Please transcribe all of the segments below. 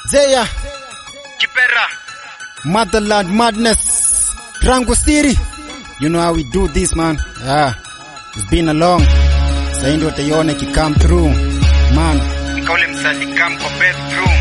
Zeya, Kipera. Motherland Madness, Rango City. You know how we do this man. Yeah, it's been a long. Sasa ndio utaiona ikicome through. Man, Nikaule msalikam kwa bedroom.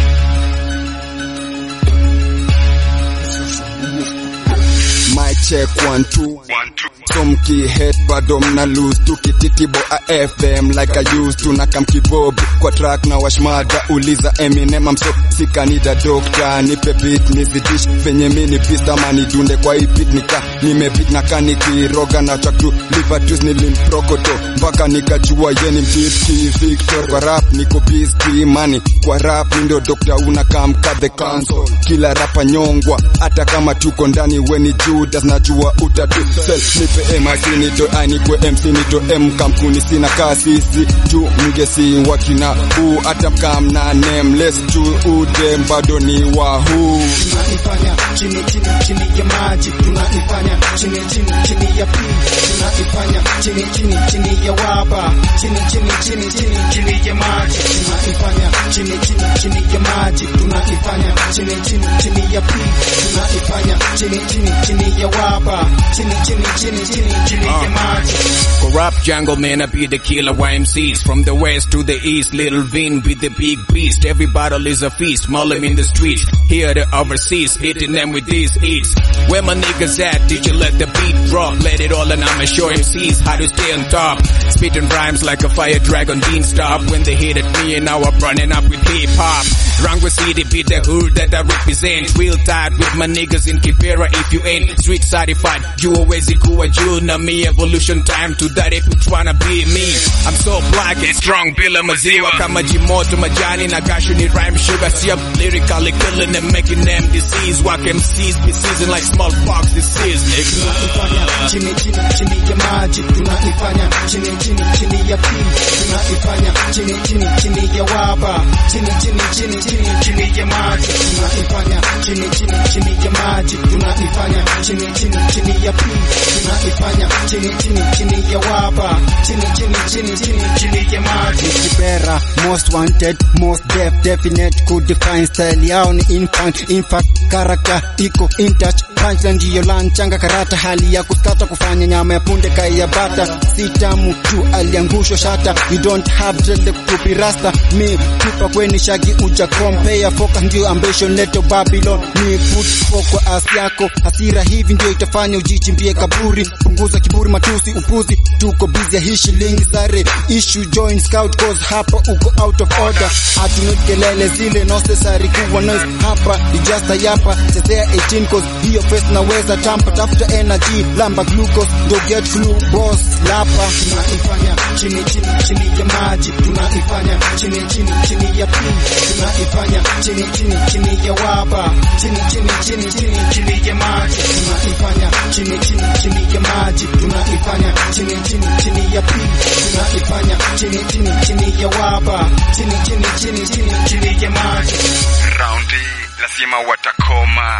My check one two One, two. so mkihet bado mna lose tukititibo afm like I used to na kamkibob kwa track na washmada uliza Eminem I'm so sikanida dokta nipe beat nizidish venye mini pista mani dunde kwa hii beat nika nimebit na kanikiroga na track tu livatus nilimprokoto mpaka nikajua yeni mtiti Victor kwa rap niko busy money kwa rap ndio dokta unakamka the console kila rapa nyongwa hata kama tuko ndani weni Judas najua utatu sell nipe MIC nito anikwe MC nito M kampuni sina kasisi tu mgesi wakina u hata mkam na nameless tu udem bado ni wahu tunaifanya chini chini chini ya maji tunaifanya chini chini chini ya pili tunaifanya chini chini chini ya waba chini chini chini chini chini ya maji tunaifanya chini chini chini ya maji tunaifanya chini chini chini ya pili tunaifanya chini chini chini ya waba chini chini chini chini chini ya maji Corrupt jungle man, I be the killer YMCs. From the west to the east, little Vin be the big beast. Every battle is a feast, maul 'em in the streets. Here the overseas, hitting them with these hits. Where my niggas at? Did you let the beat drop? Let it all and I'ma show MCs how to stay on top. Spitting rhymes like a fire dragon, Dean stop. When they hit at me and now I'm running up with hip hop. Rango City be the hood that I represent. Real tight with my niggas in Kibera if you ain't street certified. You always kuwa juu na me evolution time to that if you tryna be me. I'm so black and strong bila maziwa kama jimoto majani na gashu ni rhyme sugar. See I'm lyrically killing them making them disease. Walk MCs be season like smallpox disease nigga. tunaifanya chini chini chini ya maji tunaifanya chini chini chini ya pili tunaifanya chini chini chini ya waba chini chini chini chini chini ya maji tunaifanya chini chini chini ya maji tunaifanya chini chini chini ya pili tunaifanya chini chini chini ya waba chini chini chini chini chini ya maji Kibera, most wanted, most def, definite, could define style yao ni infant, impact, character, iko in touch, punchline ndiyo lanchanga karata, hali ya kuskata kufanya nyama ya punde kai ya bata, si tamu tu aliangushwa shata, you don't have dread to be rasta, me tupa kweni shagi uja compare, focus ndio ambition leto Babylon, ni foot kwa as yako, hasira hivi ndio itafanya ujichimbie kaburi, punguza kiburi matusi upuzi, tuko busy ya hii shilingi sare, issue join scout cause hapa uko out of order, hatunut kelele zile necessary kuwa noise hapa, ni just a yapa, chezea 18 cause hiyo face naweza tampa, tafuta energy, lamba glucose, do get flu, boss, lapa, tunaifanya chini chini chini ya maji tunaifanya chini chini chini ya pili tunaifanya chini chini chini ya waba chini chini chini chini chini ya maji tunaifanya chini chini chini ya maji tunaifanya chini chini chini ya pili tunaifanya chini chini chini ya waba chini chini chini chini chini ya maji Raundi lazima watakoma.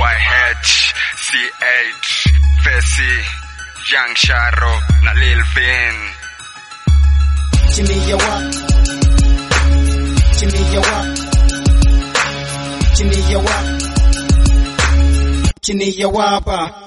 YH, CH, Fesi, Young Sharo na Lil Vin. chini ya wa chini ya wa chini ya wa chini ya waba